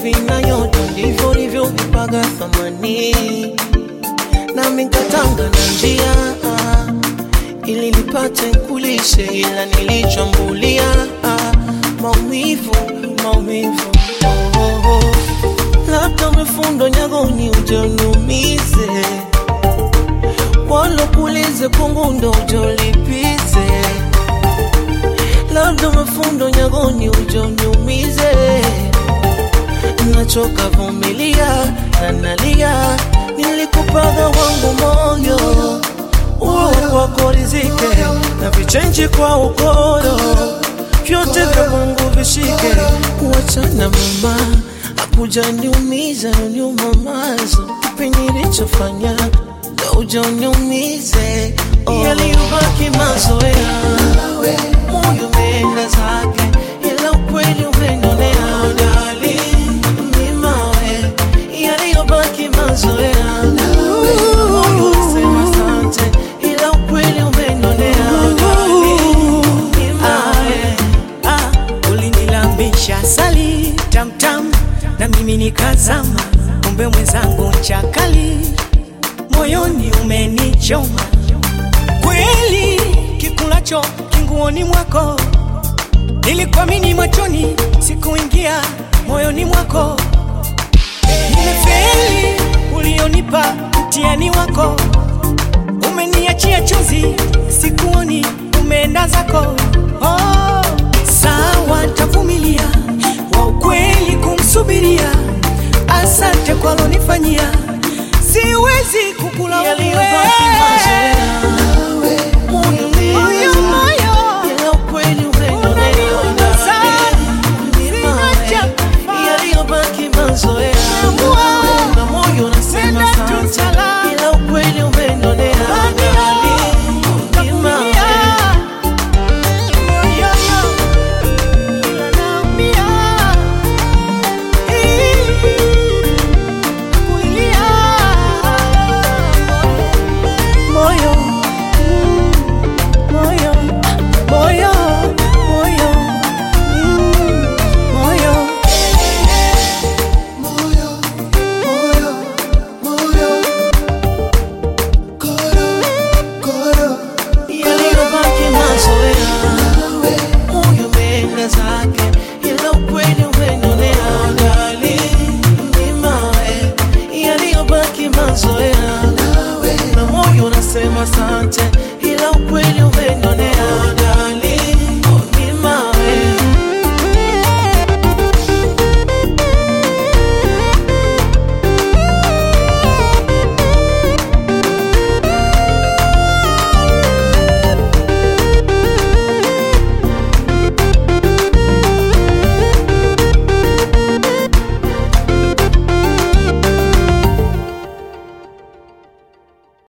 chumvi na yote ndivyo ulivyovipaga thamani, nami nkatanga na njia ili nipate kulishe, ila nilichambulia maumivu, maumivu oh, oh, oh. Labda umefundwa nyagoni uje uniumize, wala kuulize kungundo uje ulipize. Labda umefundwa nyagoni uje uniumize, nachoka vumilia na nalia, nilikupaga wangu moyo uwe kwako rizike na vichenji kwa ukoro, vyote vya Mungu vishike. Kuachana mama akuja niumiza nyuma mazo, kipi nilichofanya ndo uja uniumize? Oh. Yaliyobaki mazoea, moyo umeenda zake, ila ukweli umenionea dali mimawe, yaliyobaki mazoea, moyo unasema asante, ila ukweli umenionea dali mimawe. Ah, ulinilambisha asali tamtam na mimi nikazama, kumbe mwenzangu chakali, moyoni umenichoma kweli, kikulacho kinguoni mwako, nilikuamini machoni, sikuingia moyoni mwako, nimefeli ulionipa mtihani wako, umeniachia chozi, sikuoni umeenda zako. Oh, sawa, ntavumilia wa ukweli kumsubiria. Asante kwa lonifanyia, siwezi kukula Yaliyobaki mazoea, moyo moyo umeenda moyo ila ukweli umenionea Unaniumiza, dali mimawe, sina cha kufanya. yaliyobaki mazoea